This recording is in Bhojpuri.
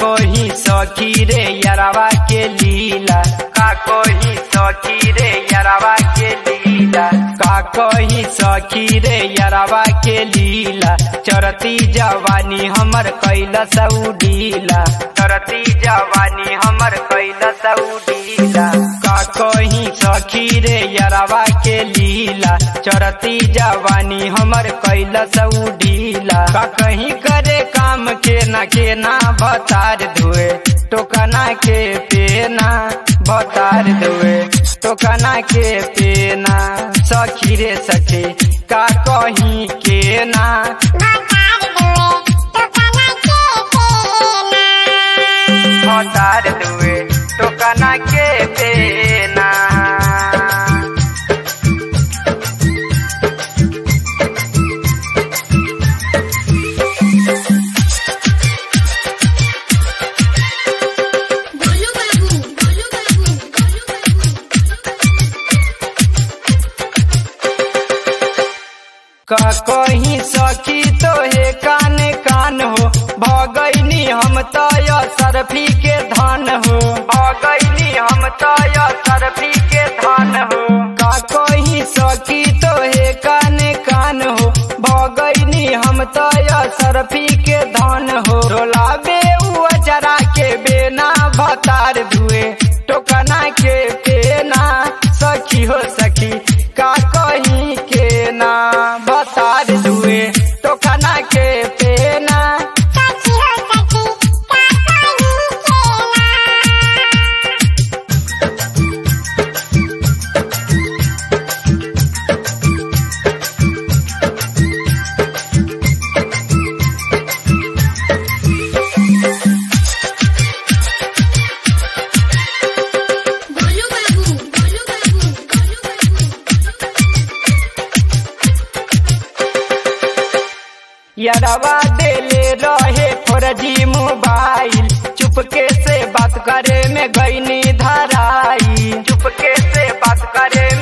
कोही सखी रे यरवा के लीला का कोही सखी रे यरवा के लीला का कोही सखी रे यरवा के लीला चरती जवानी हमर कैला सऊडीला चरती जवानी हमर कैला सऊडीला का कोही सखी रे यरवा के लीला चरती जवानी हमर कैला सऊडीला का कहीं करे काम के ना के ना भतार धुए टोकना के पेना भतार धुए टोकना के पेना सखी रे सखी का कहीं के ना भतार धुए टोकना के पेना गोलू बाबू गोलू बाबू गोलू का कहीं सखी तो हे कान कान हो भगैनी हम तय सरफी के धान हो भगैनी हम तय सरफी के धान हो का कहीं सखी तो हे कान कान हो भगैनी हम तय सरफी के धान हो डोलाबे उ अजरा के बेना भतार धुए टोकना के पेना सखी हो सखी का कहीं के ना भतार धुए टोकना के पेना गोलू बाबू गोलू बाबू गोलू यरवा देले रहे फौरजी मोबाइल चुपके से बात करे में गईनी धराई चुपके से बात करे